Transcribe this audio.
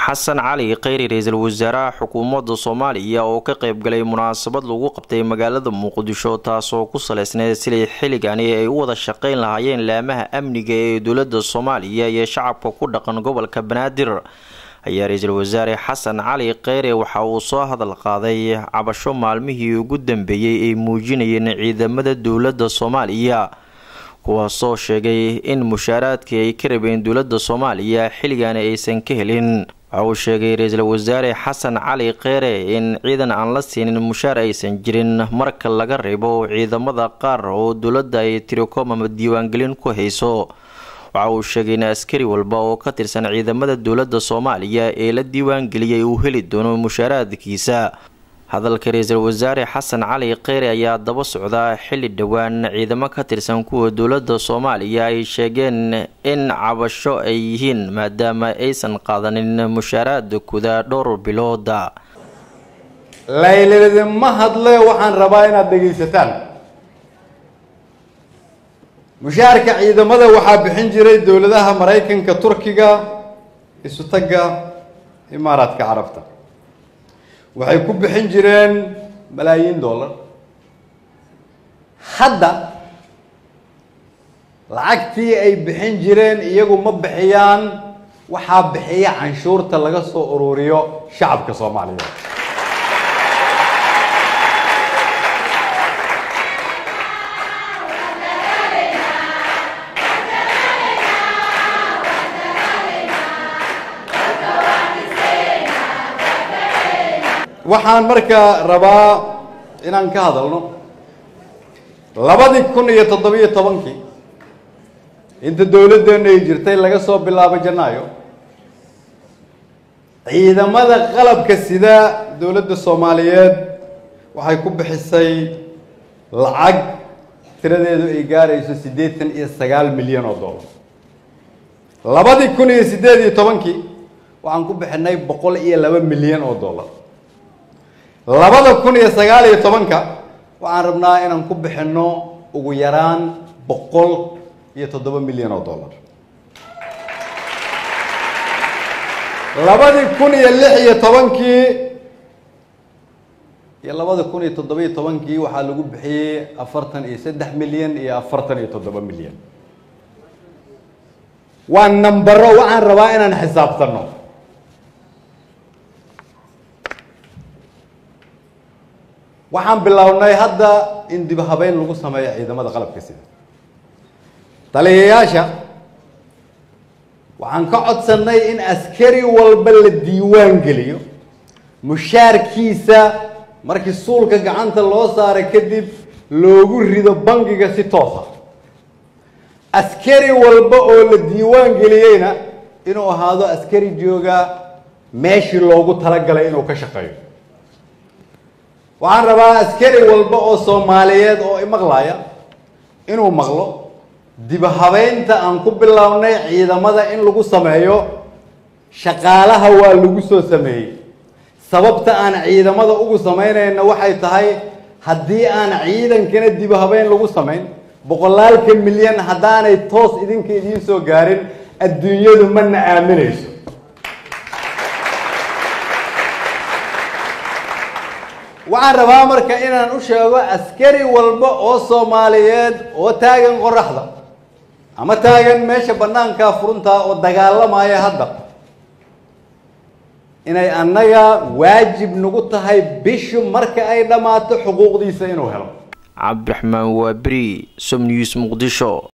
xasan cali kheyri ra-iisul wasaaraha xukuumadda soomaaliya oo ka qeybgalay munaasabad lagu qabtay magaalada muqdisho taasoo ku saleysneyd sidai xilligani ay u wada shaqeyn lahaayeen laamaha amniga ee dowlada soomaaliya iyo shacabka ku dhaqan gobolka banaadir ayaa ra-iisul wasaare xasan cali kheyre waxa uu soo hadal qaaday cabasho maalmihii ugu dambeeyey ay muujinayeen ciidamada dowlada soomaaliya kuwaasoo sheegay in mushaaraadkii ay ka rabeen dowlada soomaaliya xilligani aysan ka helin waxa uu sheegay ra-iisul wasaare xasan cali kheyre in ciidan aan la siinin mushaar aysan jirin marka laga reebo ciidamada qaar oo dowladda ay tiricom ama diiwaangelin ku hayso waxa uu sheegay in askari walba oo ka tirsan ciidamada dowlada soomaaliya ee la diiwaangeliyay uu heli doono mushaaraadkiisa hadalka ra-iisul wasaare xasan cali kheyre ayaa daba socda xilli dhowaan ciidamo ka tirsan kuwa dowlada soomaaliya ay sheegeen in cabasho ay yihiin maadaama aysan qaadanin mushaaraadkooda dhowr bilooda layladima hadle waxaan rabaa inaad dhegaysataan mushaharka ciidamada waxaa bixin jiray dowladaha maraykanka turkiga isutagga imaaraadka carabta waxay ku bixin jireen malaayiin dollar hadda lacagtii ay bixin jireen iyagu ma bixiyaan waxaa bixiya canshuurta laga soo ururiyo shacabka soomaaliyeed waxaan markaa rabaa inaan ka hadalno labadii kun iyo toddobiyo tobankii inta dowladdeena ay jirtay laga soo bilaabo janaayo ciidamada qalabka sida dowladda soomaaliyeed waxay ku bixisay lacag tiradeedu ay gaarayso siddeetan iyo sagaal milyan oo dollar labadii kun iyo siddeed iyo tobankii waxaan ku bixinay boqol iyo laba milyan oo dollar labada kun iyo sagaal iyo tobanka waxaan rabnaa inaan ku bixinno ugu yaraan boqol iyo toddoba milyan oo dollar labadii kun iyo lix iyo tobankii iyo labada kun iyo toddobiyo tobankii waxaa lagu bixiyey afartan iyo saddex milyan iyo afartan iyo toddoba milyan waa nambaro waxaan rabaa inaan xisaabtano waxaan bilownay hadda in dib habeyn lagu sameeyo ciidamada qalabka sida taliyayaasha waxaan ka codsanay in askari walba la diiwaan geliyo mushaarkiisa markii suulka gacanta loo saaray kadib loogu rido bangiga si toosa askari walba oo la diiwaan geliyeyna inuu ahaado askari jooga meeshii loogu talagalay inuu ka shaqeeyo waxaan rabaa askari walba oo soomaaliyeed oo imaqlaya inuu maqlo dibhabeynta aan ku bilownay ciidamada in lagu sameeyo shaqaalaha waa lagu soo sameeyey sababta aan ciidamada ugu samaynayna waxay tahay haddii aan ciidankana dibhabeyn lagu samayn boqolaalka milyan haddaanay toos idinka idiin soo gaarin adduunyadu mana aaminayso waxaan rabaa marka inaan u sheego askari walba oo soomaaliyeed oo taagan qoraxda ama taagan meesha banaankaa furuntaa oo dagaalamaya hadda inay annaga waajib nagu tahay bishu marka ay dhammaato xuquuqdiisa inuu helo cabdiraxmaan waaberi som news muqdisho